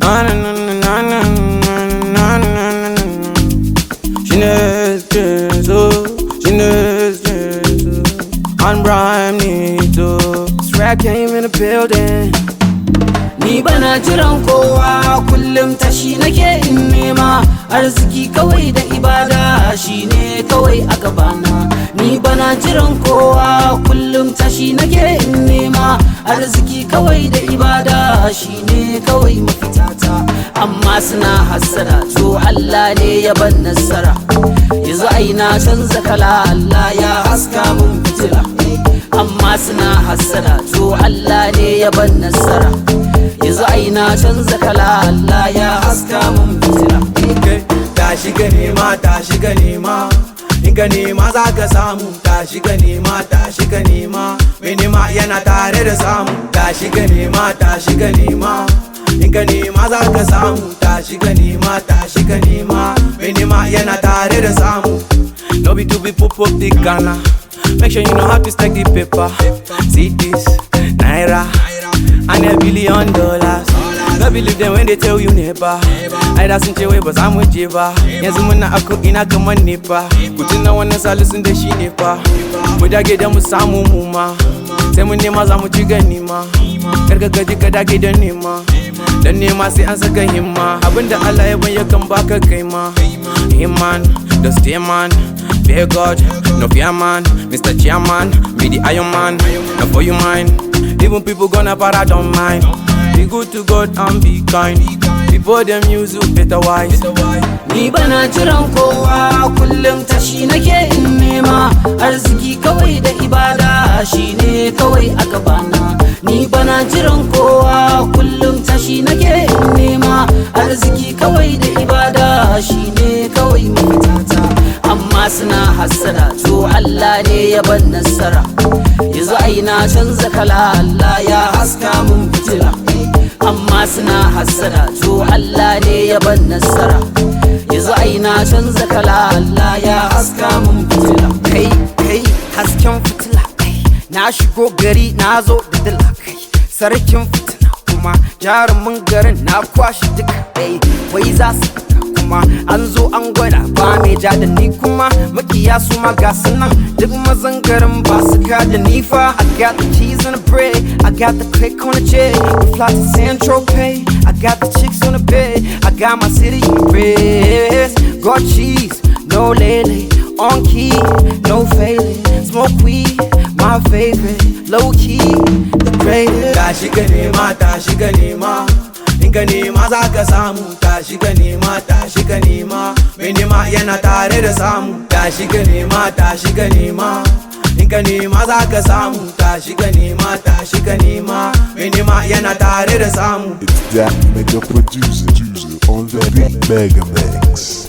Na na na na na na na na na na. She knows this, oh, she knows this, oh. On Brian Nito. Swag came in the building. Ni bana jiran kowa kullum tashi nake in nema arziki kawai da ibada shine kawai a gabana Ni bana jiran kowa kullum tashi nake in nema arziki kawai da ibada shine kawai mafitata Amma suna hassada to Allah ne ya ban nasara Yanzu ai na canza kala Allah ya haska mun fitila Amma suna hassada to Allah ne ya ban nasara yanzu ai na canza kala Allah ya haska mun fitila Okay. Tashi ka nema, tashi ka nema. In ka nema za ka samu, tashi ka nema, tashi ka nema. Mai nema yana tare da samu, tashi ka nema, tashi ka nema. In ka nema za ka samu, tashi ka nema, tashi ka nema. Mai nema yana tare da samu. No be to be pop up the Ghana. Make sure you know how to stack the paper. See this, Naira, and a billion dollars. No believe them when they tell you never. Ai da sun ce wai ba za mu je ba. Yanzu muna ako ina kamar ne fa. Ku tuna wannan salisun da shi ne fa. Mu dage da mu samu mu ma. Sai mun nema za mu ci gani ma. Kar ka gaji ka dage da nema. Dan nema sai an saka himma. Abinda Allah ya ban yakan baka kai ma. Himman, the stay man. Fear God, no fear man. Mr. Chairman, be the Iron Man. Not for you mine. Even people gonna para don't mind. Be good to God and be kind. Before them use you better wise. Ni bana jiran kowa kullum tashi nake in nema arziki kawai da ibada shine kawai a gabana Ni bana jiran kowa kullum tashi nake in nema arziki kawai da ibada shine kawai mafitata Amma suna hassada to Allah ne ya ban nasara Yanzu ai na canza kala Allah ya haska mun fitila amma suna hassada to Allah ne ya ban nasara yanzu ai na canza kala Allah ya haska mun fitila kai kai hasken fitila kai na shigo gari na zo da dila kai sarkin fitina kuma jarumin garin na kwashi duka kai wai za su fita kuma an zo an gwada ba mai ja da ni kuma makiya su ma ga su nan duk mazan garin ba su ka da ni fa I got the keys on the bread I got the click on the jet we fly to San Tropez I got the chicks on the bed I got my city in rest got cheese no lele on key no failing smoke weed my favorite low key the greatest Tashi ka nema, tashi ka nema. In ka nema za ka samu, tashi ka nema, tashi ka nema. Mai nema yana tare da samu, tashi ka nema, tashi ka nema. In ka nema za ka samu, tashi ka nema, tashi ka nema. Mai nema yana tare da samu. It's that mega producer on the beat Mega Mix.